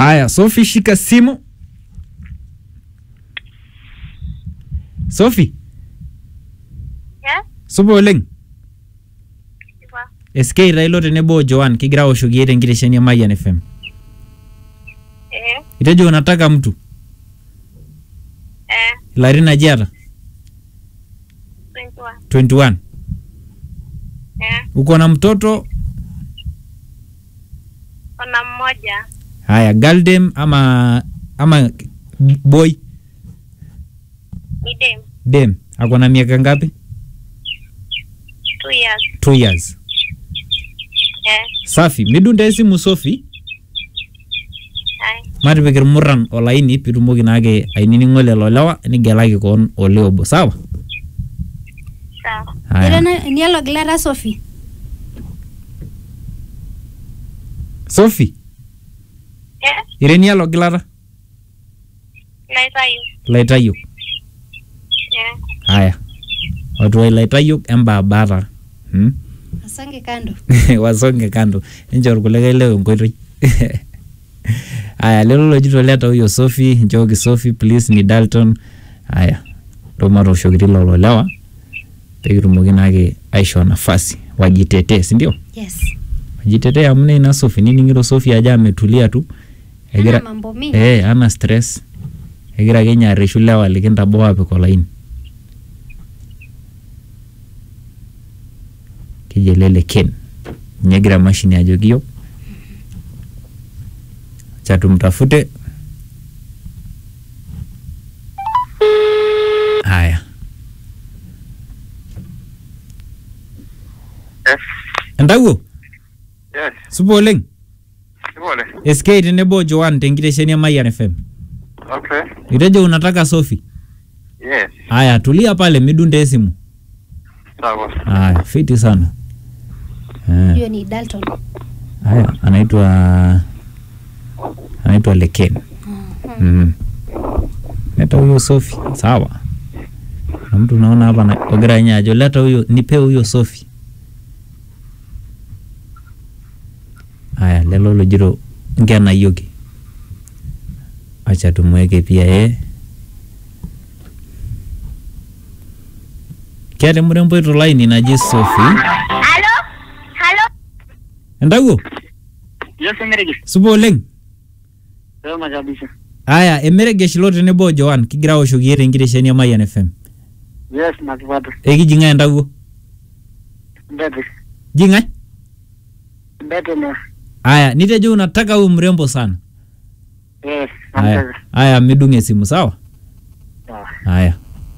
Haya, Sofi shika simu. Sofi, Yes, supa oleng. sipa. SK Railo tenebo o Joan kigira aoshoki tenkitesheni e Mayian FM. Eh, Itejo unataka mtu eh, ilarin aje eeta? 21. 21. Eh, Uko na mtoto? kuna mmoja Haya, girl ama ama boy ni dem, dem ako na miaka ngapi? two years. 2 years. Eh, Safi, midunde esimu Sofi, ai, matipik irmurran olaini pitumoki naake ainining'o lelo lewa nigelaki koon ole obo sawa? sawa. Haya. nialogilata Sophie Sofi, Eh, irenialo gilata naitayu. laitayiok. Eh, Haya, watu wa ilaitayiok embaabata hmm? asonge kando wasonge kando incho irkulikae lewa enkoitoi haya lelo lojito leta huyo Sofi nchooki Sofi please ni Dalton haya ndo matooshoki lelo lewa pekitumoki naake aishoo nafasi wajitetee sindio yes wajitetee amu naa ina Sofi nining'ito Sofi ajo ametulia tu Hana mambo mingi eh, ana stress egira ake ninye arreshu lewa likintaboo apik olaini keji ele le Ken ninye egira mashini ajoki yiok acha tumtafute haya Yes. entawuo Yes. supa oleng Pole. SK tenebo o Joan tenkitesheni e Mayian FM Okay. itejo unataka Sofi Yes. haya tulia pale midunde esimu Sawa. haya fiti sana Eh. hiyo ni Dalton Haya, anaitwa anaitwa Leken. Mm. Leta huyo Sofi. Sawa. Na mtu unaona hapa na ogira nye ajo leta huyo nipe huyo Sofi. Haya, lelo lojiro nkena yoki. Acha tumweke pia yeye. Kiata mrembo ito line naji Sofi. Halo? Halo? Entawuo, Yes, Emeriki. supa oleng. Sema kabisa. Aya, emeregesh lo tenebo o Joan kigira aoshoki yie tenkitesheni e Mayian FM. Yes, nakipata. Ekiji ng'ae entawuo? Mbete. Ji ng'ae? Mbete na. Aya, nitejo unataka huyu mrembo sana. Yes, Aya, namtaka. aya midung'e simu sawa? Sawa. Aya.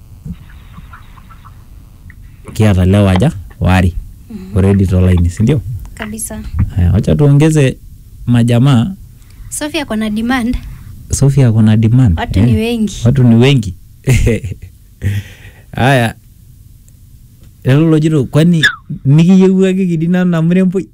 Kiata lewa aja wari already tolaini, si ndio? kabisa Aya, wacha tuongeze majamaa. Sophie ako na demand Sofia kuna demand. watu eh? ni wengi watu ni wengi haya lelo lojito kwani nikiyiewuaki kidina na mremboi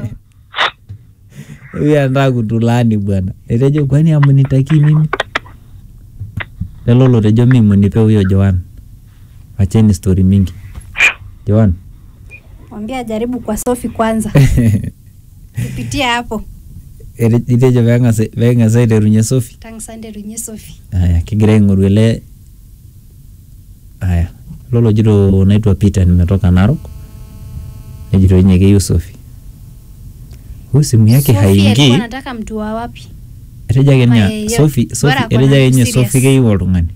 huyu anataka kutulaani bwana etejo kwani amunitaki mimi lelo lotejo mi munipe huyo Joan wacheni story mingi Joan mwambie ajaribu kwa Sophie kwanza kupitia hapo ete- itejo peeng'asa peeng'asa aiterunye Sofi tangu Sunday runye Sophie haya kigira aing'oru ele haya lolo jito naitwa Peter nimetoka Narok nejito yenye keyieu Sofi huyu simu yake Sophie alikuwa haingii anataka mtu wa wapi etejo ake Ama nya yeyote. Sofi Sofi Bora ako na etejo ake nye serious. Sofi keyieu oltung'ani